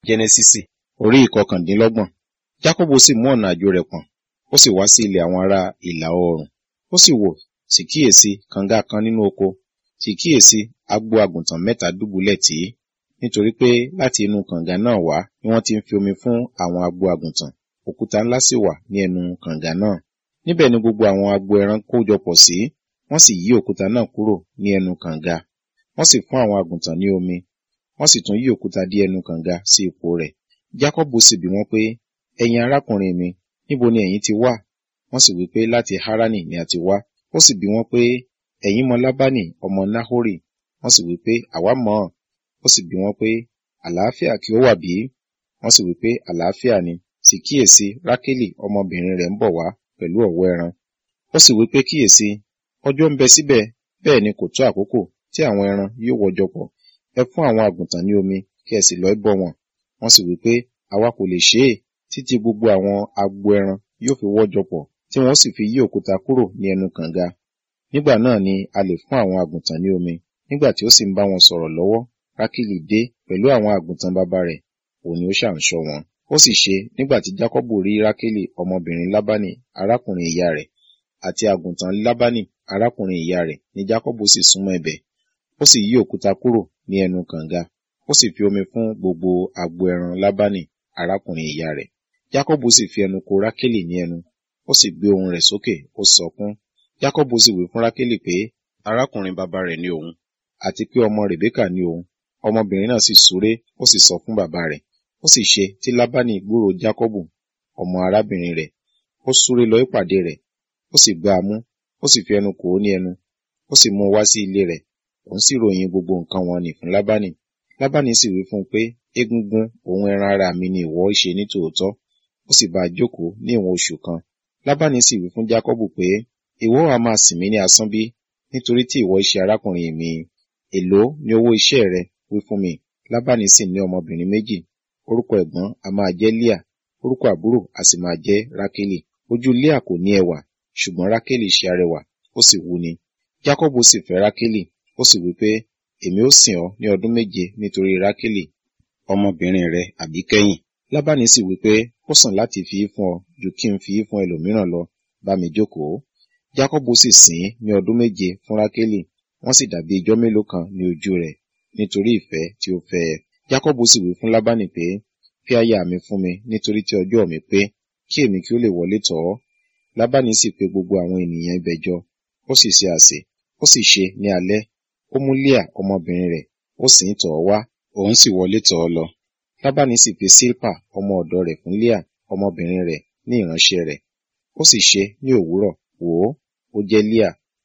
jẹnẹsísì orí ìkọkàndínlọ́gbọ̀n jákọ́bù sì mú ọ̀nà àjò rẹ̀ pọ̀n ó sì wá sí ilẹ̀ àwọn ará ìlà oòrùn ó sì wò sì kíyèsí kànga kan nínú oko sì kíyèsí agbo àgùntàn mẹ́ta dùbúlẹ̀ tì í nítorí pé láti inú kànga náà wá ni wọ́n ti ń fi omi fún àwọn agbo àgùntàn òkúta ńlá sì wà ní ẹnu kànga náà níbẹ̀ ni gbogbo àwọn agbo ẹran kójọ pọ̀ sí wọ́n sì yí òkúta náà kúrò ní ẹnu kànga wọ́n sì fún àwọn àgùntàn ní omi wọ́n sì tún yí òkúta dí ẹnu kànga sí ipò rẹ̀ jákọ́bù sì bi wọ́n pé ẹ̀yin arákùnrin mi níbo ni ẹ̀yin ti wá wọ́n sì wí pé láti harani ni a ti wá ó sì bi wọ́n pé ẹ̀yin mọ lábánì ọmọ nahori wọ́n sì wí pé àwa mọ̀ ọ́n ó sì bi wọ́n pé àlàáfíà kí ó wà bí wọ́n sì wí pé àlàáfíà ni sì kíyèsí rákélì ọmọbìnrin rẹ̀ ń bọ̀ wá pẹ̀lú ọ̀wọ́ ẹran ó sì wí pé kíyèsí ọjọ́ ń bẹ síbẹ̀ bẹ́ẹ̀ ni kò tó àkókò tí àwọn ẹran yóò wọjọ pọ̀ ẹ fún àwọn àgùntàn ní omi kí ẹ sì lọ bọ́ wọn wọ́n sì wí pé àwa kò lè ṣe é títí gbogbo àwọn agbo ẹran yóò fi wọ́jọ pọ̀ tí wọ́n sì fi yí òkúta kúrò ní ẹnu kànga nígbà náà ni a lè fún àwọn àgùntàn ní omi nígbà tí ó sì ń bá wọn sọ̀rọ̀ lọ́wọ́ rákìlì dé pẹ̀lú àwọn àgùntàn bàbá rẹ̀ òun ni ó ṣàǹṣọ wọn ó sì ṣe nígbà tí jákọ́bù rí rákìlì ọmọbìnrin lábánì arákùnrin ìyá rẹ̀ àti àgùntàn lábánì arákùnrin ìyá rẹ̀ ni jákọ́bù sì súnmọ́ ibẹ̀ ó sì yí òkúta kúrò ní ẹnu kànga ó sì fi omi fún gbogbo agbo ẹran lábánì arákùnrin ìyá rẹ̀ jákọ́bù sì fi ẹnu ko rákìlì ní ẹnu ó sì gbé ohùn rẹ̀ sókè ó sọkún jákọ́bù sì wí fún rákìlì pé arákùnrin bàbá rẹ̀ ni òun àti pé ọmọ rèbékà ni òun ọmọbìnrin náà sì súré ó sì sọ fún bàbá rẹ̀ ó sì ṣe tí lábánì gbúrò jákọ́bù ọmọ arábìnrin rẹ̀ ó súré lọ ìpàdé rẹ̀ ó sì gbá a mú ó sì fi ẹnu kò ó ní ẹnu ó sì mú un wá sí ilé rẹ̀ òun sì ròyìn gbogbo nǹkan wọn nì fún lábánì lábánì sì wí fún un pé egungun òun ẹran ara mi ni ìwọ ṣe ní tòótọ́ ó sì bá a jókòó ní ìwọ̀n oṣù kan lábánì sì wí fún jákọ́bù pé ìwọ á máa sìn mí ní asán bí nítorí tí ìwọ ṣe arákùnrin mi èló ni owó iṣẹ́ rẹ wí fún mi lábánì sì ní ọmọbìnrin méjì orúkọ ẹ̀gbọ́n a máa jẹ́ líà orúkọ àbúrò a sì máa jẹ́ rákélì ojú líà kò ní ẹwà ṣùgbọ́n rákélì ṣe arẹwà ó sì wúni jákọ́bù sì fẹ́ rákélì ó sì wí pé èmi ó sìn ọ́ ní ọdún méje nítorí rákélì ọmọbìnrin rẹ àbíkẹ́yìn lábánì sì wí pé ó sàn láti fi í fún ọ ju kí n fi í fún ẹlòmíràn lọ bá mi jókòó jákọ́bù sì sìn ní ọdún méje fún rákélì wọ́n sì dàbí ijọ́ mélòó kan ní ojú rẹ̀ nítorí ìfẹ́ tí ó fẹ́ ẹ jákọ́bù sì wí fún lábánì pé fi aya mi fún mi nítorí tí ọjọ́ mi pé kí èmi kí ó lè wọlé tọ̀ ọ́ lábánì sì pe gbogbo àwọn ènìyàn ibẹ̀ jọ ó sì ṣe àsè ó sì ṣe ní alẹ́ ó mú líà ọmọbìnrin rẹ̀ ó sì ń tọ̀ ọ́ wá òun sì wọlé tọ̀ ọ́ lọ lábánì sì fi sílpà ọmọ ọ̀dọ̀ rẹ̀ fún líà ọmọbìnrin rẹ̀ ní ìránṣẹ́ rẹ̀ ó sì ṣe ní òwúrọ̀ wò ó ó jẹ́ líà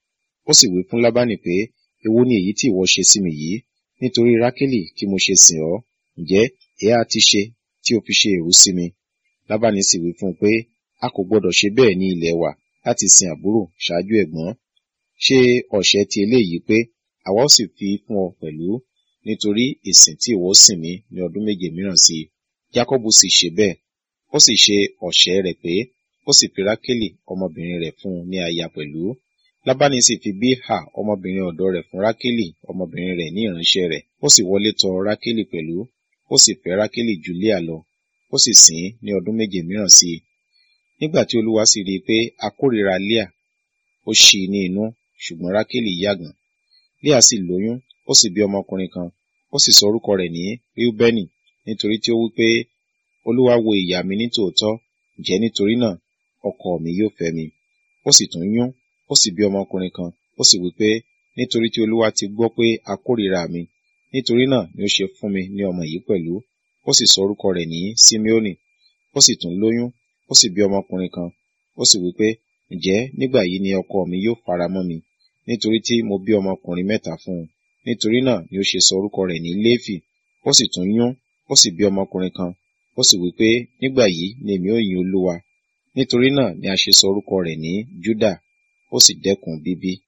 ó sì wí fún lábánì pé èwo ni èyí tí ìwọ ṣe sí mi yìí nítorí rákélì kí mo ṣe sìn ọ́ ǹjẹ́ èyí ti ṣe tí o fi ṣe èrú sí mi lábánì sì wí fún un pé a kò gbọdọ̀ ṣe bẹ́ẹ̀ ní ilẹ̀ wa láti sin àbúrò ṣáájú ẹ̀gbọ́n ṣe ọ̀ṣẹ́ ti eléyìí pé àwa ó sì fi fún ọ pẹ̀lú nítorí ìsìn tí ìwọ sìn mí ní ọdún méje mìíràn sí i jákọ́bù sì ṣe bẹ́ẹ̀ ó sì ṣe ọ̀ṣẹ́ rẹ̀ pé ó sì fi rákélì ọmọbìnrin rẹ̀ fún un ní aya pẹ̀lú lábánì sì fi bíhà ọmọbìnrin ọ̀dọ̀ rẹ̀ fún rákélì ọmọbìnrin rẹ̀ ní ìránṣẹ́ rẹ̀ ó sì wọlé tọ̀ rákélì pẹ̀lú ó sì fẹ́ rákélì ju líà lọ ó sì sìn ín ní ọdún méje mìíràn sí i nígbà tí olúwa sì rí i pé a kórìíra líà ó ṣí i ní inú ṣùgbọ́n rákélì yàgàn líà sì lóyún ó sì bí ọmọkùnrin kan ó sì sọ orúkọ rẹ̀ ní ríúbẹ́nì nítorí tí ó wí pé olúwa wo ìyà mi ní tòótọ́ ǹjẹ́ nítorí náà ọkọ mi yóò fẹ́ mi ó sì tún yún ó sì bí ọmọkùnrin kan ó sì wí pé nítorí tí olúwa ti gbọ́ pé a kórìíra mi nítorí náà ni ó ṣe fún mi ní ọmọ yìí pẹ̀lú ó sì sọ orúkọ rẹ̀ ní simeoni ó sì tún lóyún ó sì bí ọmọkùnrin kan ó sì wí pé ǹjẹ́ nígbà yìí ni ọkọ mi yóò fara mọ́ mi nítorí tí mo bí ọmọkùnrin mẹ́ta fún un nítorí náà ni ó ṣe sọ orúkọ rẹ̀ ní léfì ó sì tún yún ó sì bí ọmọkùnrin kan ó sì wí pé nígbà yìí ni èmi ó yin olúwa nítorí náà ni a ṣe sọ orúkọ rẹ̀ ní júdà ó sì dẹ́kun bíbí